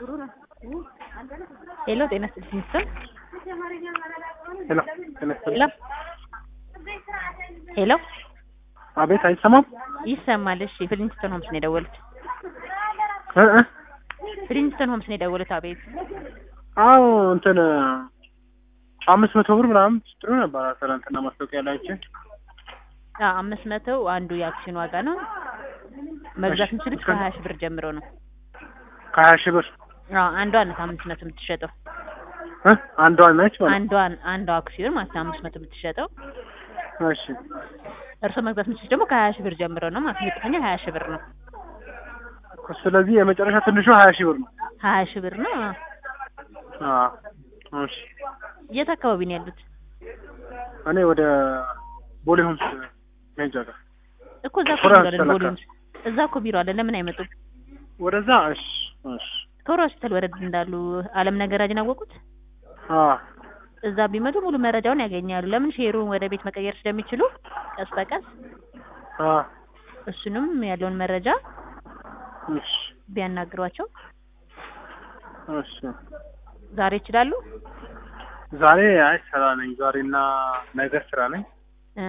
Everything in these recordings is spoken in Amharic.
ሄሎ ጤና ይስጥልኝ ሚስተር ሄሎ ጤና ሄሎ ሄሎ አቤት አይሰማም ይሰማል እሺ ፍሊንስቶን ሆምስ ነው የደወሉት እ እ ፍሊንስቶን ሆምስ ነው የደወሉት አቤት አዎ እንትን አምስት መቶ ብር ምናምን ስትሉ ነበር ትናንትና ማስታወቂያ ላይ አይቼ አዎ አምስት መቶ አንዱ የአክሲዮን ዋጋ ነው መግዛት የምችሉት ከሀያ ሺህ ብር ጀምሮ ነው ከሀያ ሺህ ብር አዎ አንዷ ናት አምስት መቶ የምትሸጠው እ አንዷ ነች ማለት አንዷን አንዷ አክሲዮን ማለት ነው አምስት መቶ የምትሸጠው እሺ እርስዎ መግዛት የምችሉት ደግሞ ከሀያ ሺህ ብር ጀምሮ ነው ማለት ነው ዝቅተኛ ሀያ ሺህ ብር ነው ስለዚህ የመጨረሻ ትንሹ ሀያ ሺህ ብር ነው ሀያ ሺህ ብር ነው አዎ እሺ የት አካባቢ ነው ያሉት እኔ ወደ ቦሌ ሆምስ መሄጃ ጋር እኮ እዛ እኮ ኮራ ቢሮ አለን ሰላካ። ቦሌ ውስጥ እዛ እኮ ቢሮ አለን ለምን አይመጡም ወደዛ እሺ እሺ ከወር ሆስፒታል ወረድ እንዳሉ አለም ነገራጅን አወቁት አ እዛ ቢመጡ ሙሉ መረጃውን ያገኛሉ ለምን ሼሩን ወደ ቤት መቀየር ስለሚችሉ ቀስ በቀስ አ እሱንም ያለውን መረጃ እሺ ቢያናግሯቸው እሺ ዛሬ ይችላሉ ዛሬ አይ ስራ ነኝ ዛሬና ነገ ስራ ነኝ እ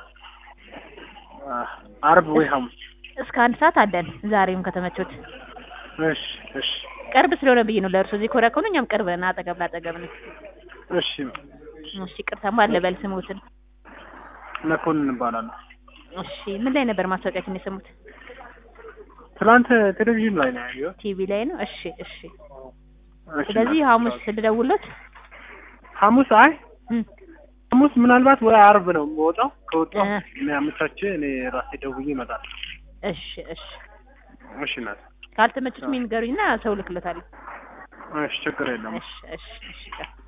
አ አርብ ወይ ሐሙስ እስከ አንድ ሰዓት አለን ዛሬም ከተመቾት እሺ እሺ ቅርብ ስለሆነ ብዬ ነው ለእርሶ እዚህ ኮሪያ ከሆኑ እኛም ቅርብ ነን አጠገብ ላጠገብ ነው እሺ እሺ ቅርታማ አለ በል ስሙትን መኮንን እባላለሁ እሺ ምን ላይ ነበር ማስታወቂያችን የሰሙት ትናንት ቴሌቪዥን ላይ ነው ያየሁት ቲቪ ላይ ነው እሺ እሺ እሺ ስለዚህ ሐሙስ ልደውልዎት ሐሙስ አይ እም፣ ሐሙስ ምናልባት ወይ አርብ ነው የምወጣው ከወጣሁ እ። እኔ አመቻቼ እኔ ራሴ ደውዬ እመጣለሁ እሺ እሺ እሺ እናት ካልተመቹት የሚንገሩኝና ሰው ልክለታለሁ እሺ ችግር የለም እሺ እሺ እሺ